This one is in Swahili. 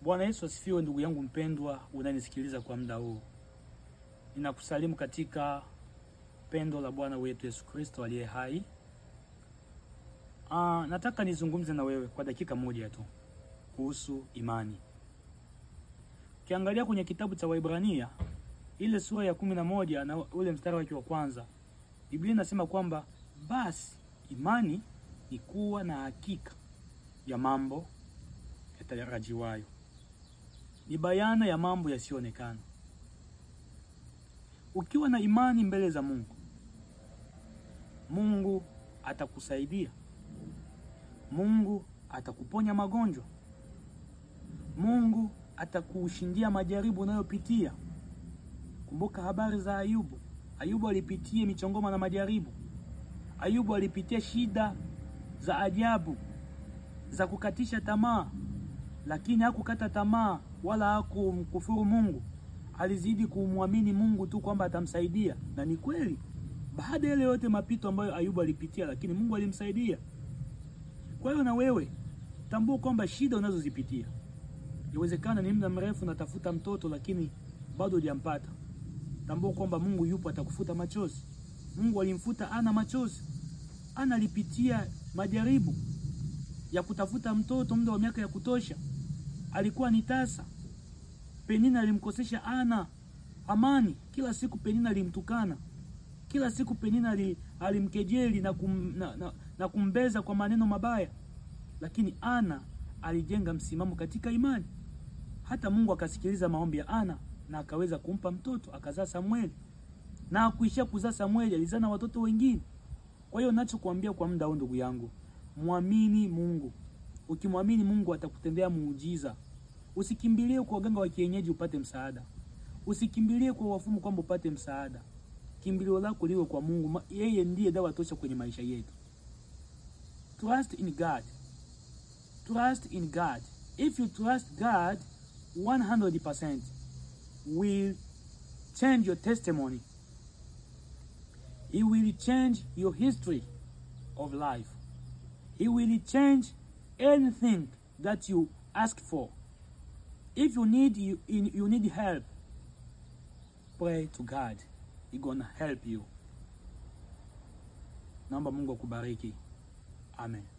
Bwana Yesu asifiwe. Ndugu yangu mpendwa, unanisikiliza kwa muda huu, ninakusalimu katika pendo la Bwana wetu Yesu Kristo aliye hai. Ah, nataka nizungumze na wewe kwa dakika moja tu kuhusu imani. Ukiangalia kwenye kitabu cha Waibrania ile sura ya kumi na moja na ule mstari wake wa kwanza, Biblia inasema kwamba basi imani ni kuwa na hakika ya mambo yatarajiwayo, ni bayana ya mambo yasiyoonekana. Ukiwa na imani mbele za Mungu, Mungu atakusaidia. Mungu atakuponya magonjwa. Mungu atakushindia majaribu unayopitia. Kumbuka habari za Ayubu. Ayubu alipitia michongoma na majaribu. Ayubu alipitia shida za ajabu za kukatisha tamaa, lakini hakukata tamaa wala hakumkufuru Mungu. Alizidi kumwamini Mungu tu kwamba atamsaidia, na ni kweli, baada ya ile yote mapito ambayo Ayubu alipitia, lakini Mungu alimsaidia. Kwa hiyo na wewe tambua kwamba shida unazozipitia Iwezekana ni muda mrefu natafuta mtoto lakini bado hujampata. Tambua kwamba Mungu yupo, atakufuta machozi. Mungu alimfuta Ana machozi. Ana alipitia majaribu ya kutafuta mtoto muda wa miaka ya kutosha, alikuwa ni tasa. Penina alimkosesha Ana amani, kila siku Penina alimtukana, kila siku Penina alimkejeli na, kum, na, na, na kumbeza kwa maneno mabaya, lakini Ana alijenga msimamo katika imani. Hata Mungu akasikiliza maombi ya Ana na akaweza kumpa mtoto, akazaa Samueli, na akuishia kuzaa Samueli, alizaa na watoto wengine. Kwa hiyo ninachokuambia kwa muda huu, ndugu yangu, mwamini Mungu. Ukimwamini Mungu atakutendea muujiza. Usikimbilie kwa waganga wa kienyeji upate msaada, usikimbilie kwa wafumu kwamba upate msaada. Kimbilio lako liwe kwa Mungu, yeye ndiye dawa tosha kwenye maisha yetu. Trust in God. Trust in God. If you trust God 100% will change your testimony. He will change your history of life. He will change anything that you ask for. If you need you, you need help, pray to God. He gonna help you. Naomba Mungu akubariki. Amen.